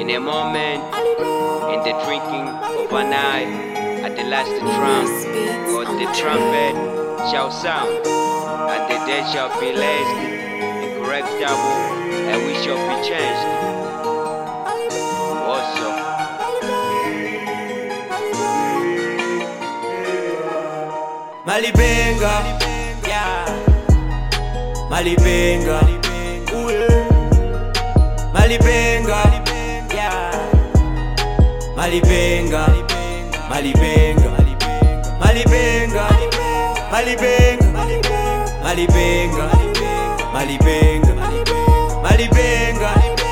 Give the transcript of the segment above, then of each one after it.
In a moment, in the drinking of an eye, at the last trump, or the trumpet shall sound, and the dead shall be raised incorruptible, and we shall be changed. Also, Malibenga, yeah. Malibenga, Ooh, yeah. Malibenga, yeah. Malibenga, Malibenga, Malibenga, Malibenga, Malibenga, Malibenga, Malibenga,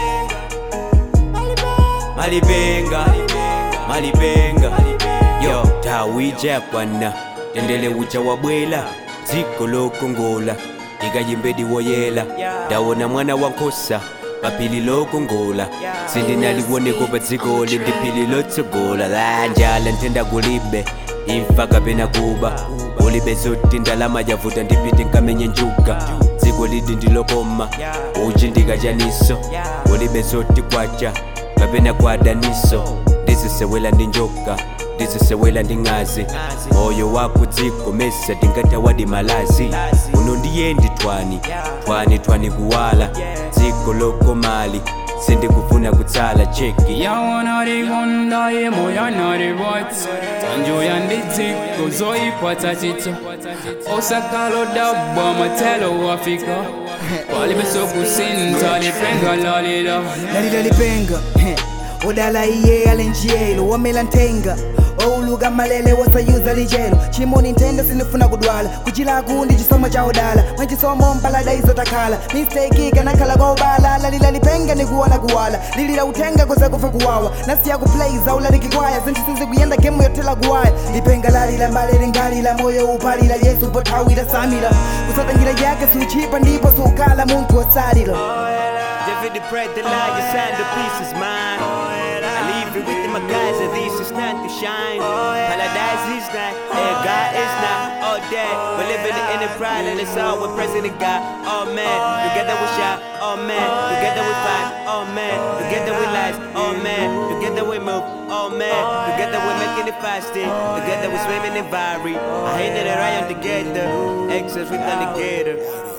Malibenga, Malibenga, yo tawija kwana tendele ucha wabwela dziko lokongola ndikayimbedi woyela ndawona mwana wankosa papili lokongola sindinaliwoneko pa dzikoli ndiphili lotsogola la njala ntenda kulibe imfa kapena kuba ulibe zoti ndalama yavuta ndipite nkamenye njuga dziko lidi ndilokoma uchi ndikachaniso ulibe zoti kwacha kapena kwadaniso ndizisewela ndi njoka ndizisewela ndi ng'azi moyo wako dziko mesa tingatawadi malazi uno ndiyendi twani twani twani kuwala dziko lokomali sindikufuna kutsala cheki yawanarigonda yemoya naribwatsi tanjoya ndidziko zoikwata chito osakalo dabwa matelo wafika walibesokusinta lipenga lalila lalila lipenga heh. udala iye alenjiyelo wamela ntenga ouluka malele wasayuza lijelo chimoni ntende sinifuna kudwala kuchila kundi chisomo cha udala mwachisomo mpalada izotakhala mistake ikanakhala kwa ubala lalila lipenga nikuona kuwala lilila utenga koza kufa kuwawa nasiya kuplay zaula likikwaya zinchisizi kuyenda gemu yotela kuwaya lipenga lalila mbale lingalila moyo upalila yesu pothawila samila kusatangira yake siuchipa ndipo siukala muntu wosalila David the bread, the lie, your centerpiece is mine. I leave it with my guys, and this is not to shine. Paradise is not, and God is not. All day, we're living in the pride, and it's all with President God. Oh man, together we shout. Oh man, together we fight. Oh man, together we lies. Oh man, together we move. Oh man, together we're making it faster. Together we're swimming in Vary. I hate that I am together. Excess with alligator.